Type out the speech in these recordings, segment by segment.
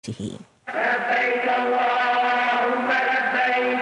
hii. لبيك اللهم لبيك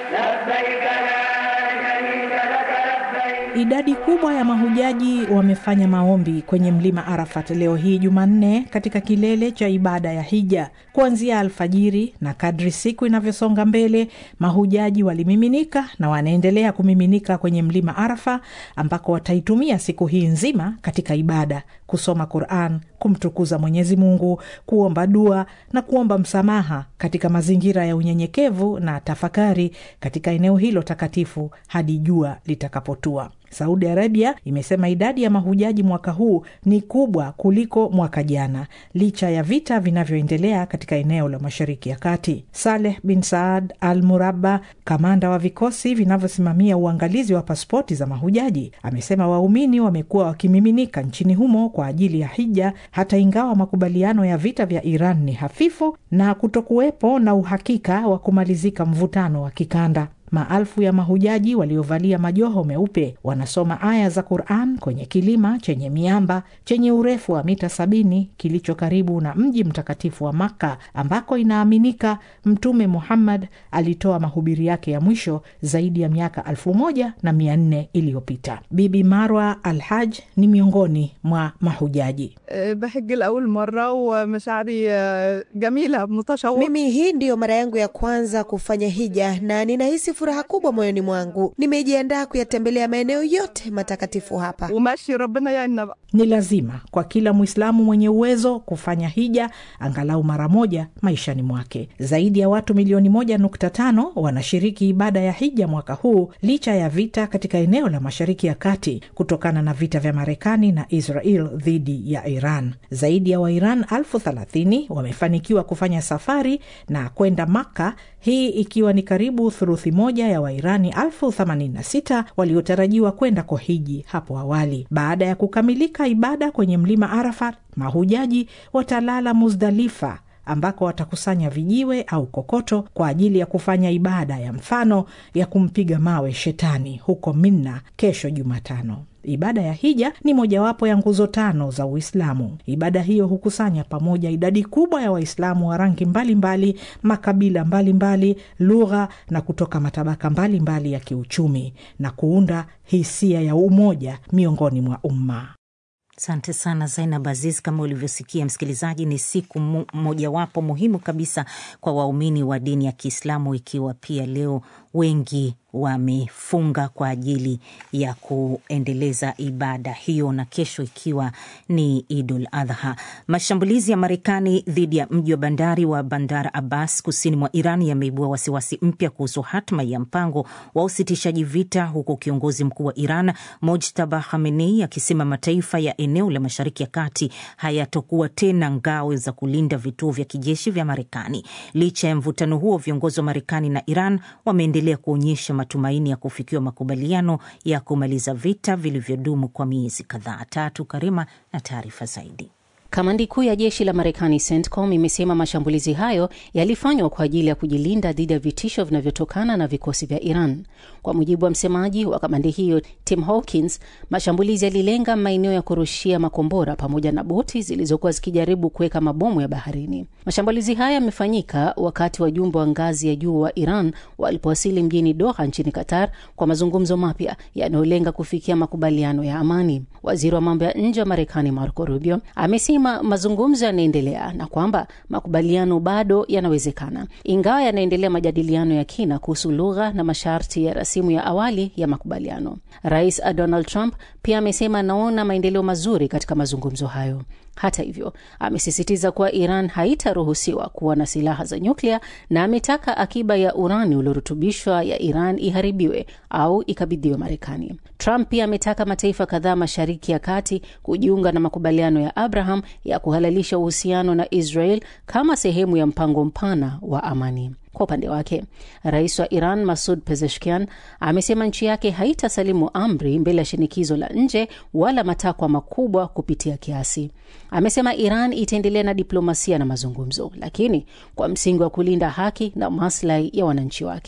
لبيك لا شريك لك لبيك Idadi kubwa ya mahujaji wamefanya maombi kwenye mlima Arafat leo hii Jumanne, katika kilele cha ibada ya hija kuanzia alfajiri, na kadri siku inavyosonga mbele, mahujaji walimiminika na wanaendelea kumiminika kwenye mlima Arafa, ambako wataitumia siku hii nzima katika ibada, kusoma Quran, kumtukuza Mwenyezi Mungu, kuomba dua na kuomba msamaha katika mazingira ya unyenyekevu na tafakari katika eneo hilo takatifu hadi jua litakapotua. Saudi Arabia imesema idadi ya mahujaji mwaka huu ni kubwa kuliko mwaka jana, licha ya vita vinavyoendelea katika eneo la Mashariki ya Kati. Saleh bin Saad Al Murabba, kamanda wa vikosi vinavyosimamia uangalizi wa pasipoti za mahujaji, amesema waumini wamekuwa wakimiminika nchini humo kwa ajili ya hija, hata ingawa makubaliano ya vita vya Iran ni hafifu na kutokuwepo na uhakika wa kumalizika mvutano wa kikanda. Maelfu ya mahujaji waliovalia majoho meupe wanasoma aya za Quran kwenye kilima chenye miamba chenye urefu wa mita sabini kilicho karibu na mji mtakatifu wa Makka ambako inaaminika Mtume Muhammad alitoa mahubiri yake ya mwisho zaidi ya miaka elfu moja na mia nne iliyopita. Bibi Marwa Al Haj ni miongoni mwa mahujaji. بحج لأول مرة ومشاعري جميلة متشوقة Mimi hii ndiyo mara yangu ya kwanza kufanya hija na ninahisi furaha kubwa moyoni mwangu. Nimejiandaa kuyatembelea maeneo yote matakatifu hapa. وماشي ربنا يعيننا بقى Ni lazima kwa kila Mwislamu mwenye uwezo kufanya hija angalau mara moja maishani mwake. Zaidi ya watu milioni moja nukta tano wanashiriki ibada ya hija mwaka huu licha ya vita katika eneo la Mashariki ya Kati kutokana na vita vya Marekani na Israel dhidi ya Iran. Zaidi ya Wairan elfu thelathini wamefanikiwa kufanya safari na kwenda Makka, hii ikiwa ni karibu thuruthi moja ya Wairani elfu themanini na sita waliotarajiwa kwenda kuhiji hapo awali. Baada ya kukamilika ibada kwenye mlima Arafat, mahujaji watalala Muzdalifa ambako watakusanya vijiwe au kokoto kwa ajili ya kufanya ibada ya mfano ya kumpiga mawe shetani huko Minna kesho Jumatano. Ibada ya hija ni mojawapo ya nguzo tano za Uislamu. Ibada hiyo hukusanya pamoja idadi kubwa ya Waislamu wa rangi mbalimbali, makabila mbalimbali, lugha na kutoka matabaka mbalimbali mbali ya kiuchumi na kuunda hisia ya umoja miongoni mwa umma. Asante sana Zainab Aziz. Kama ulivyosikia msikilizaji, ni siku mu- mojawapo muhimu kabisa kwa waumini wa dini ya Kiislamu, ikiwa pia leo wengi wamefunga kwa ajili ya kuendeleza ibada hiyo, na kesho ikiwa ni Idul Adha. Mashambulizi ya Marekani dhidi ya mji wa bandari wa Bandar Abbas kusini mwa Iran yameibua wasiwasi mpya kuhusu hatma ya mpango wa usitishaji vita, huku kiongozi mkuu wa Iran Mojtaba Khamenei akisema mataifa ya eneo la Mashariki ya Kati hayatokuwa tena ngao za kulinda vituo vya kijeshi vya Marekani. Licha ya mvutano huo, viongozi wa Marekani na Iran wameendelea kuonyesha matumaini ya kufikiwa makubaliano ya kumaliza vita vilivyodumu kwa miezi kadhaa. Tatu Karima na taarifa zaidi. Kamandi kuu ya jeshi la Marekani CENTCOM imesema mashambulizi hayo yalifanywa kwa ajili ya kujilinda dhidi ya vitisho vinavyotokana na vikosi vya Iran. Kwa mujibu wa msemaji wa kamandi hiyo Tim Hawkins, mashambulizi yalilenga maeneo ya kurushia makombora pamoja na boti zilizokuwa zikijaribu kuweka mabomu ya baharini. Mashambulizi haya yamefanyika wakati wajumbe wa ngazi ya juu wa Iran walipowasili mjini Doha nchini Qatar kwa mazungumzo mapya yanayolenga kufikia makubaliano ya amani. Waziri wa mambo ya nje wa Marekani Marco Rubio amesema mazungumzo yanaendelea na kwamba makubaliano bado yanawezekana, ingawa yanaendelea majadiliano ya kina kuhusu lugha na masharti ya rasimu ya awali ya makubaliano. Rais Donald Trump pia amesema anaona maendeleo mazuri katika mazungumzo hayo. Hata hivyo, amesisitiza kuwa Iran haitaruhusiwa kuwa na silaha za nyuklia na ametaka akiba ya urani uliorutubishwa ya Iran iharibiwe au ikabidhiwe Marekani. Trump pia ametaka mataifa kadhaa Mashariki ya Kati kujiunga na makubaliano ya Abraham ya kuhalalisha uhusiano na Israel kama sehemu ya mpango mpana wa amani. Kwa upande wake, rais wa Iran Masud Pezeshkian amesema nchi yake haitasalimu amri mbele ya shinikizo la nje wala matakwa makubwa kupitia kiasi. Amesema Iran itaendelea na diplomasia na mazungumzo, lakini kwa msingi wa kulinda haki na maslahi ya wananchi wake.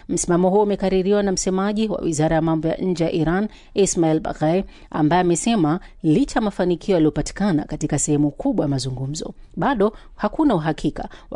Msimamo huo umekaririwa na msemaji wa wizara ya mambo ya nje ya Iran Ismail Baghai, ambaye amesema licha ya mafanikio yaliyopatikana katika sehemu kubwa ya mazungumzo, bado hakuna uhakika wa